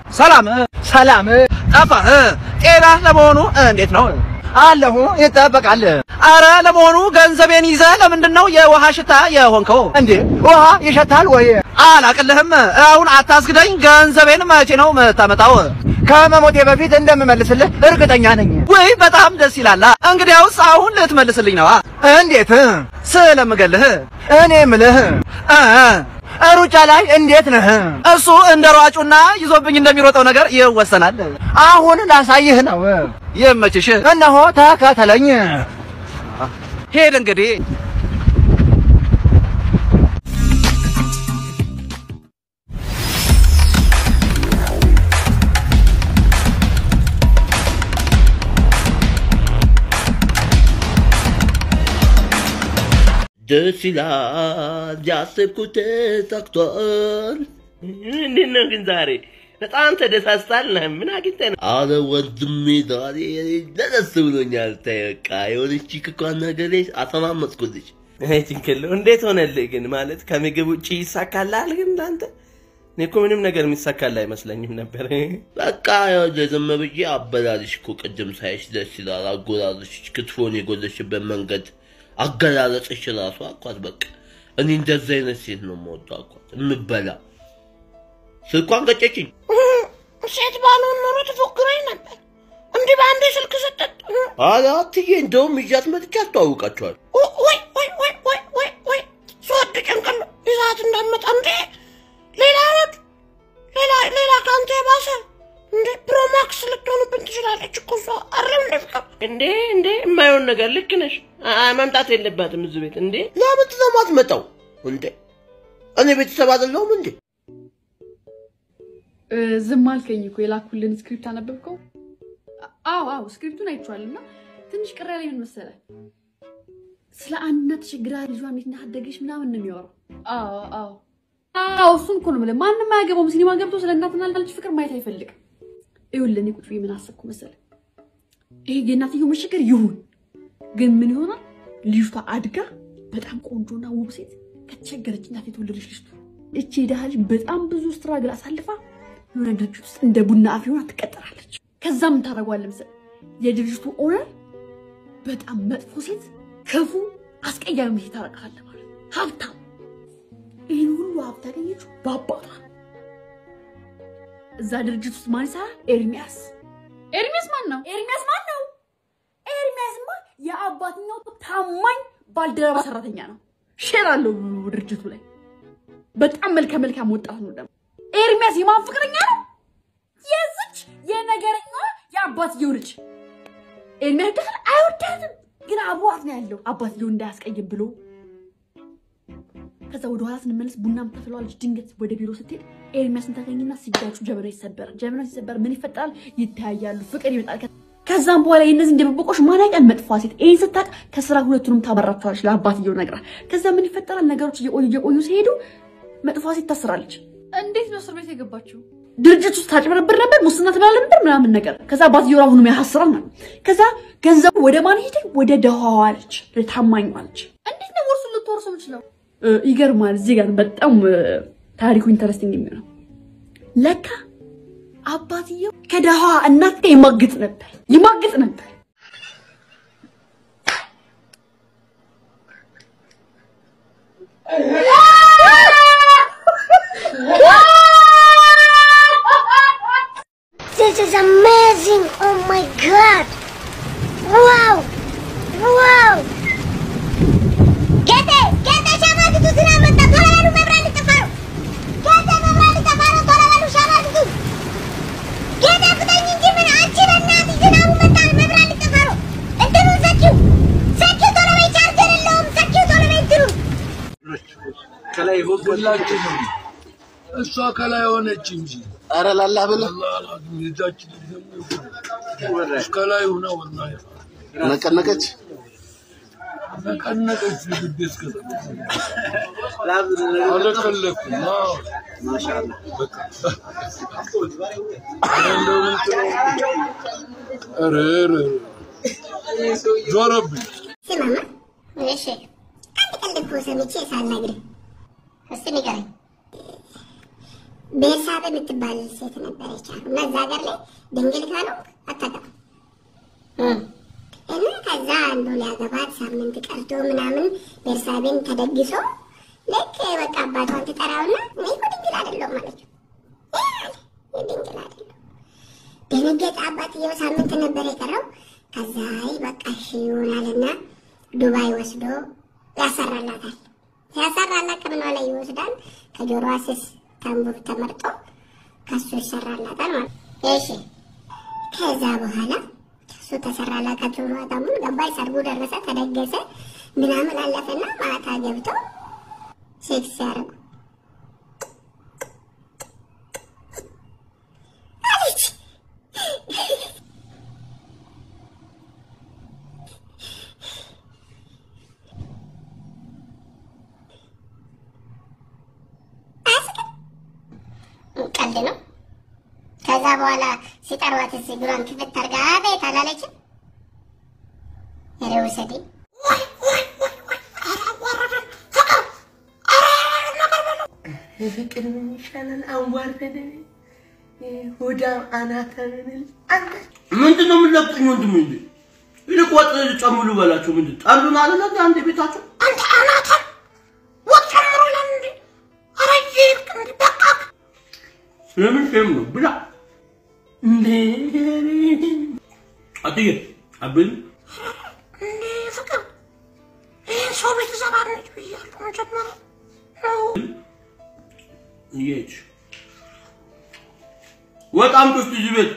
ሰላም ሰላም ጠፋህ። ጤና ለመሆኑ እንዴት ነው? አለሁ ይጠበቃል። አረ ለመሆኑ ገንዘቤን ይዘህ ለምንድን ነው የውሃ ሽታ የሆንከው? እንዴ ውሃ ይሸታል ወይ? አላቅልህም። አሁን አታስግደኝ። ገንዘቤን መቼ ነው የምታመጣው? ከመሞቴ በፊት እንደምመልስልህ እርግጠኛ ነኝ። ወይ በጣም ደስ ይላል። እንግዲያውስ አሁን ልትመልስልኝ ነዋ። እንዴት? ስለምገልህ እኔ ምልህ እ ሩጫ ላይ እንዴት ነህ? እሱ እንደ ሯጩና ይዞብኝ እንደሚሮጠው ነገር ይወሰናል። አሁን ላሳይህ ነው። ይመችሽ። እነሆ ተከተለኝ። ሄድ እንግዲህ ደስ ይላል። ያሰብኩት ተሳክቷል። እንዴት ነው ግን ዛሬ በጣም ተደሳስታል። ምን አግኝተህ ነው? አረ ወንድሜ ዛሬ ደስ ብሎኛል። ተይ በቃ የሆነች ቺክ እኮ አናገሬ አሰማመጥኩልሽ። ጭንቅል እንዴት ሆነልህ ግን? ማለት ከምግብ ውጭ ይሳካልሃል ግን ለአንተ? እኔ እኮ ምንም ነገር የሚሳካል አይመስለኝም ነበር። በቃ ያው ዝም ብዬ አበላልሽ እኮ ቅድም ሳይሽ ደስ ይላል። አጎራረሽ፣ ክትፎን የጎለሽበት መንገድ አገላለጽሽ ራሱ አኳት በቃ እኔ እንደዚህ አይነት ሴት ነው የምወደው አኳት የምበላ ስልኳን ገጨችኝ። ሴት ባልሆን ኖሮ ትፎክረኝ ነበር። እንዲህ በአንዴ ስልክ ሰጠጥ ኧረ አትዬ እንደውም ይዣት መጥቼ አስተዋውቃቸዋል። ወይ ወይ ወይ ወይ ወይ ወይ ስወድ ጭንቅል ይዛት እንዳመጣ እንዴ ሌላ ወድ ሌላ ሌላ ከአንተ የባሰ እንዴ ፕሮማክስ ልትሆንብን ትችላለች እኮ እሷ አረም እንደ ፍቅር እንዴ እንዴ የማይሆን ነገር ልክ ነሽ። አ- መምጣት የለባትም እዚህ ቤት እንዴ። ለምን ነው የማትመጣው እንዴ? እኔ ቤተሰብ አይደለሁም እንዴ? ዝም አልከኝ እኮ የላኩልን ስክሪፕት አነበብከው? አዎ አዎ ስክሪፕቱን አይቼዋለሁ እና ትንሽ ቅር ያለኝ ምን መሰለህ፣ ስለ አንድ እናት ተቸግራ ልጇ እንዴት እንዳሳደገች ምናምን ነው የሚያወራው። አዎ አዎ አዎ እሱን እኮ ነው የምልህ። ማንም አያገባውም ሲኒማ ገብቶ ስለ እናትና ልጅ ፍቅር ማየት አይፈልግም። ይኸውልህ እኔ ቁጭ ብዬ ምን አሰብኩ መሰለህ፣ ይሄ የእናትየው መቸገር ይሁን፣ ግን ምን ይሆናል ልጅቷ አድጋ በጣም ቆንጆና ውብ ሴት ከተቸገረች እናት የተወለደች ልጅ ትሁን። እቺ የድሃ ልጅ በጣም ብዙ ስትራግል አሳልፋ የሆነ ድርጅት ውስጥ እንደ ቡና አፍሪ ሆና ትቀጠራለች። ከዛ ምን ታደርገዋለህ መሰለህ የድርጅቱ ኦነር በጣም መጥፎ ሴት፣ ክፉ፣ አስቀያሚ ሴት ታደርጋለህ ማለት ነው። ሀብታም ይህን ሁሉ ሀብት ያገኘችው በአባቷ ነው። እዛ ድርጅት ውስጥ ማን ይሰራል? ኤርሚያስ። ኤርሚያስ ማን ነው? ኤርሚያስ ማን ነው? ኤርሚያስማ የአባትኛው ታማኝ ባልደረባ ሰራተኛ ነው። ሼር አለው ድርጅቱ ላይ። በጣም መልከ መልካም ወጣት ነው ደግሞ። ኤርሚያስ የማን ፍቅረኛ ነው? የዝች የነገረኛ የአባትየው ልጅ። ኤርሚያስ ደህል አይወዳትም፣ ግን አብሯት ነው ያለው አባትየው እንዳያስቀይም ብሎ። ከዛ ወደ ኋላ ስንመለስ ቡና የምታፈላዋ ልጅ ድንገት ወደ ቢሮ ስትሄድ ኤርሚያስን ታገኝና ሲጋጩ ጀበና ይሰበራል። ጀበና ሲሰበር ምን ይፈጠራል? ይተያያሉ፣ ፍቅር ይመጣል። ከዛም በኋላ የእነዚህ እንደበቆሽ ማናቂያ መጥፏ ሴት ይህን ስታቅ ከስራ ሁለቱንም ታበራቸዋለች ለአባትየው ነግራ። ከዛ ምን ይፈጠራል? ነገሮች እየቆዩ እየቆዩ ሲሄዱ መጥፏ ሴት ታስራለች። እንዴት ነው እስር ቤት የገባችው? ድርጅት ውስጥ ታጭበረብር ነበር፣ ሙስና ትበላ ነበር ምናምን ነገር። ከዛ አባትየው አሁንም ያሳስራል ማለት ነው። ከዛ ገንዘቡ ወደ ማን ሄደ? ወደ ደሃዋ ልጅ፣ ታማኟ ልጅ። እንዴት ነው ወርሱን ልትወርሱ የምችለው? ይገርማል። እዚህ ጋር በጣም ታሪኩ ኢንተረስቲንግ የሚሆነው ለካ አባትየው ከደሃ እናት ጋር ይማግጥ ነበር ይማግጥ ነበር። This is amazing! Oh my god! Wow! Wow! ጌቴ ጌቴ ሸማግቱ ዝናብ መጣ! ቶሎ በሉ መብራት ሊጠፋ ነው! ጌቴ መብራት ሊጠፋ ነው! ቶሎ በሉ ሸማግቱ! ጌቴ ፍጠኝ እንጂ ምን አንቺ በእናትሽ ዝናቡ መጣ! መብራት ሊጠፋ ነው! እንትኑን ዘጊው! ዘጊው! ቶሎ በይ! ቻርጀር የለውም! ዘጊው! ቶሎ በይ እንትኑን! ከላይ ሁላችን እሷ ከላይ ሆነች እንጂ ኧረ ላላ ብለህ ልጃችን ከላይ ሆነ ወላ ነቀነቀች። ነቀነቀች ግድ እስከ አለቀለኩም በቃ እንደው ምን ትለው ኧረ ኧረ ዞረብኝ ስማማ እሺ አንድ ቀልድ እኮ ሰምቼ ሳልነግርህ እስቲ ንገረኝ ቤርሳቤ የምትባል ሴት ነበረች አሉ እና እዛ ሀገር ላይ ድንግል ካልሆንክ አታገባም እና ከዛ አንዱ ሊያገባት ሳምንት ቀርቶ ምናምን ቤርሳቤን ተደግሶ ልክ በቃ አባቷን ትጠራውና እኔ እኮ ድንግል አይደለሁም አለችው። ይህ ድንግል አይደለሁም ደነገጠ። አባትየው ሳምንት ነበር የቀረው። ከዛ አይ በቃ እሺ ይሆናልና ዱባይ ወስዶ ያሰራላታል። ሲያሰራላት ከምኗ ላይ ይወስዳል። ከጆሮዋ ስስ ታንቡር ተመርጦ ከሱ ይሰራላታል ማለት እሺ። ከዛ በኋላ እሱ ተሰራላት ከጆሮዋ ታንቡር ገባይ። ሰርጉ ደረሰ፣ ተደገሰ፣ ምናምን አለፈና ማታ ገብተው ሴክስ ሲያደርጉ አለች። ቀልድ ነው። ከዛ በኋላ ሲጠሯት ስ እግሯን ክፍት አድርጋ አቤት አላለችም። ኧረ ውሰደኝ ፍቅር ምን ይሻላል? አንዋርደን ሆዳም አናተንን አንተ ምንድን ነው የምንለቅኝ? ወንድም እንዴ ይልቅ ወጥ ጨምሉ በላቸው። ምንድን ጠሉን አለ አንድ ቤታቸው አንተ አናታም ወጥ ጨምሮ ይላል እንዴ? ኧረ ይሄድክ እንዴ በቃ ስለምን ፌም ነው ብላ እንዴ አትዬ አብል እንዴ ፍቅር ይህን ሰው ቤት ዘባነች ብያለሁ መጀመሪያ እየች ወጣም ውስጥ እዚህ ቤት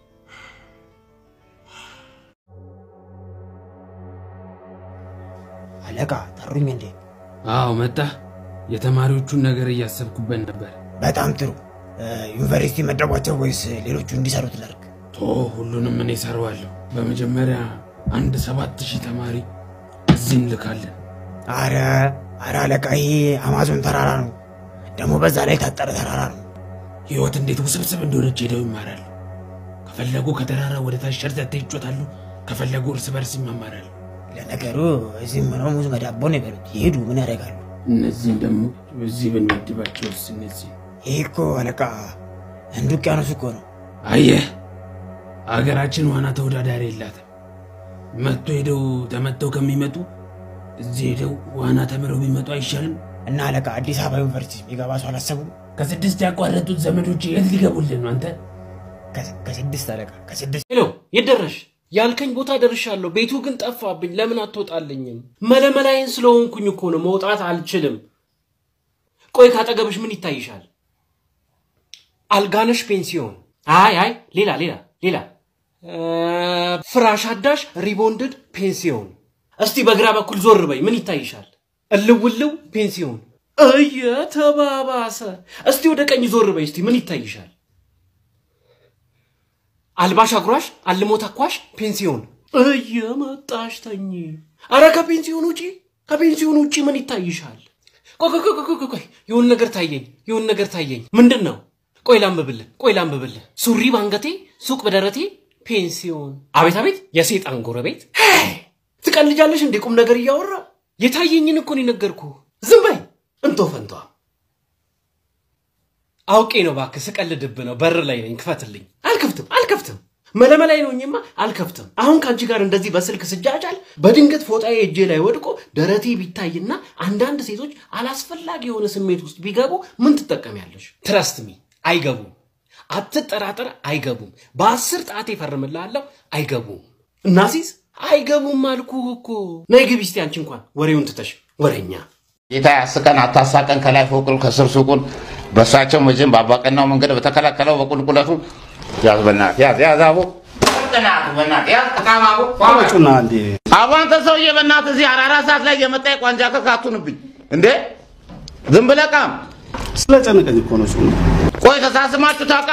አለቃ ጠሩኝ እንዴ? አዎ መጣ። የተማሪዎቹን ነገር እያሰብኩበት ነበር። በጣም ጥሩ። ዩኒቨርሲቲ መደቧቸው ወይስ ሌሎቹ እንዲሰሩት ላድርግ? ቶ ሁሉንም እኔ እሰራዋለሁ። በመጀመሪያ አንድ ሰባት ሺህ ተማሪ እዚህ እንልካለን። አረ አረ አለቃ ይሄ አማዞን ተራራ ነው። ደግሞ በዛ ላይ የታጠረ ተራራ ነው። ህይወት እንዴት ውስብስብ እንደሆነች ሄደው ይማራሉ። ከፈለጉ ከተራራ ወደ ታች ሸርተቴ ይጮታሉ። ከፈለጉ እርስ በርስ ይማማራሉ። ለነገሩ እዚህ ምነው ሙዝ መዳቦ ነው የበሉት። ይሄዱ ምን ያደርጋሉ? እነዚህን ደግሞ እዚህ ብንመድባቸውስ እነዚህ ይሄ እኮ አለቃ ህንድ ውቅያኖስ እኮ ነው። አየህ፣ አገራችን ዋና ተወዳዳሪ የላትም። መጥቶ ሄደው ተመተው ከሚመጡ እዚህ ሄደው ዋና ተምረው ቢመጡ አይሻልም? እና አለቃ አዲስ አበባ ዩኒቨርሲቲ የሚገባ ሰው አላሰቡም? ከስድስት ያቋረጡት ዘመዶች የት ሊገቡልን ነው? አንተ ከ- ከስድስት አለቃ ከስድስት ሄሎ የት ደረሽ? ያልከኝ ቦታ ደርሻለሁ። ቤቱ ግን ጠፋብኝ። ለምን አትወጣልኝም? መለመላይን ስለሆንኩኝ እኮ ነው። መውጣት አልችልም። ቆይ ካጠገብሽ ምን ይታይሻል? አልጋነሽ ፔንሲዮን። አይ አይ፣ ሌላ ሌላ ሌላ እ፣ ፍራሽ አዳሽ ሪቦንድድ ፔንሲዮን። እስቲ በግራ በኩል ዞር በይ። ምን ይታይሻል? እልውልው ፔንሲዮን። እየተባባሰ። እስቲ ወደ ቀኝ ዞር በይ። እስቲ ምን ይታይሻል? አልባሽ አጉራሽ አልሞ ተኳሽ ፔንሲዮን እየመጣሽ ተኝ። አረ ከፔንሲዮን ውጪ ከፔንሲዮን ውጪ ምን ይታይሻል? ቆይ ቆይ ቆይ ቆይ ቆይ የሆነ ነገር ታየኝ፣ የሆነ ነገር ታየኝ። ምንድን ነው? ቆይ ላንብብልህ፣ ቆይ ላንብብልህ። ሱሪ ባንገቴ፣ ሱቅ በደረቴ፣ ፔንሲዮን። አቤት አቤት፣ የሴጣን ጎረቤት። ሄይ፣ ትቀልጃለሽ እንዴ? ቁም ነገር እያወራ የታየኝን እኮ ነው የነገርኩህ። ዝም በይ እንቶ ፈንቷ። አውቄ ነው እባክህ፣ ስቀልድብህ ነው። በር ላይ ነኝ፣ ክፈትልኝ። አልከፍትም፣ አልከፍትም። መለመላይ ነው እኝማ፣ አልከፍትም። አሁን ከአንቺ ጋር እንደዚህ በስልክ ስጃጃል በድንገት ፎጣዬ እጄ ላይ ወድቆ ደረቴ ቢታይና አንዳንድ ሴቶች አላስፈላጊ የሆነ ስሜት ውስጥ ቢገቡ ምን ትጠቀሚያለሽ? ትረስትሚ አይገቡም። አትጠራጠር፣ አይገቡም። በአስር ጣቴ ፈርምልሃለሁ፣ አይገቡም። እናሲስ አይገቡም አልኩህ እኮ። ነይ ግቢ እስቲ አንቺ እንኳን ወሬውን ትተሽ ወሬኛ ጌታ ያስቀን አታሳቀን፣ ከላይ ፎቁን ከስር ሱቁን በእሳቸው መቼም በአባቀናው መንገድ በተከላከለው በቁልቁለቱ ያዝ፣ በእናትህ ያዝ፣ ያዝ፣ አቦ በእናትህ በእናትህ ያዝ፣ ቅጣም አቦ ጩና እንዴ አቦ፣ አንተ ሰውዬ በእናትህ እዚህ አራራ ሰዓት ላይ የመጣ የቋንጃ ከክ አቱንብኝ እንዴ! ዝም ብለህ ቃም። ስለጨነቀኝ እኮ ነው ጩና። ቆይ ተሳስማችሁ ታውቃ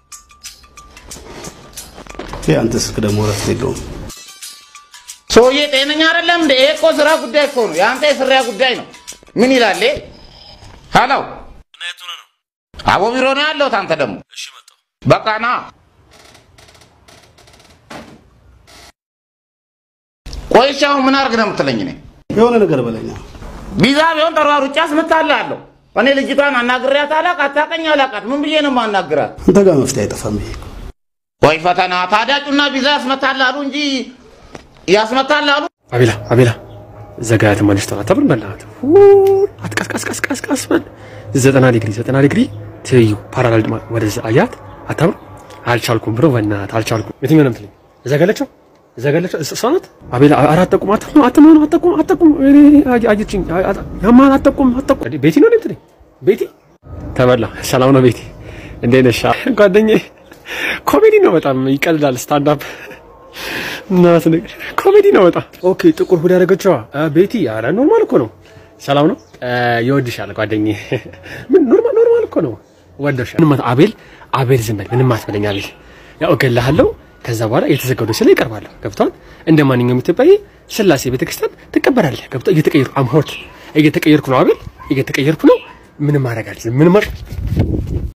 ይሄ አንተ ስልክ ደግሞ እረፍት የለውም። ሰውዬ ጤነኛ አይደለም እንዴ? ይሄ እኮ ስራ ጉዳይ እኮ ነው። የአንተ የስራ ጉዳይ ነው። ምን ይላል? ይሄ? ሄሎ አቦ ቢሮ ነው ያለሁት። አንተ ደግሞ በቃ ና። ቆይ እሺ፣ አሁን ምን አድርግ ነው የምትለኝ? እኔ የሆነ ነገር በለኛ። ቢዛ ቢሆን ተሯሩጬ አስመታልሃለሁ። እኔ ልጅቷን አናግሬያት አላቅ አታቀኝ አላቃት ምን ብዬ ነው ማናግራት? አንተ ጋር መፍትሄ አይጠፋም። ይሄ እኮ ወይ ፈተና ታዲያ ጩና ቪዛ ያስመታል አሉ እንጂ ያስመታል አሉ። አቤላ አቤላ ዘጋያት ማንሽ ተራ ተብር መላት አትቀስቀስቀስቀስቀስ በል ዘጠና ዲግሪ ዘጠና ዲግሪ ትይዩ ፓራላል ወደዛ አያት አታምር አልቻልኩም ብሎ በእናትህ አልቻልኩም። የትኛው ነው የምትለኝ? እዛ ጋለችው እዛ ጋለችው እሷ ናት። አቤላ ኧረ አትጠቁም አትጠቁም አትጠቁም አትጠቁም አትጠቁም እኔ አየችኝ ያማን አትጠቁም አትጠቁም ቤቲ ነው የምትለኝ? ቤቲ ተበላ ሰላም ነው ቤቲ እንዴት ነሽ? ጓደኛዬ ኮሜዲ ነው በጣም ይቀልዳል ስታንዳፕ እናት ነገር ኮሜዲ ነው በጣም ኦኬ። ጥቁር ሁድ ያደረገችዋ ቤቲ ኧረ ኖርማል እኮ ነው። ሰላም ነው ይወድሻል ጓደኛዬ። ምን ኖርማል ኖርማል እኮ ነው ወደሻል። ምንም አት- አቤል አቤል ዝም በል ምንም አትበለኝ አቤል። ያው እገልሃለሁ። ከዛ በኋላ የተዘጋው ስለ ይቀርባለሁ። ገብቷል። እንደ ማንኛውም ኢትዮጵያዊ ስላሴ ቤተክርስቲያን ትቀበላለህ። ገብቷል። እየተቀየርኩ አም ሆት እየተቀየርኩ ነው አቤል፣ እየተቀየርኩ ነው። ምንም ማድረግ አልችልም። ምንም ማድረግ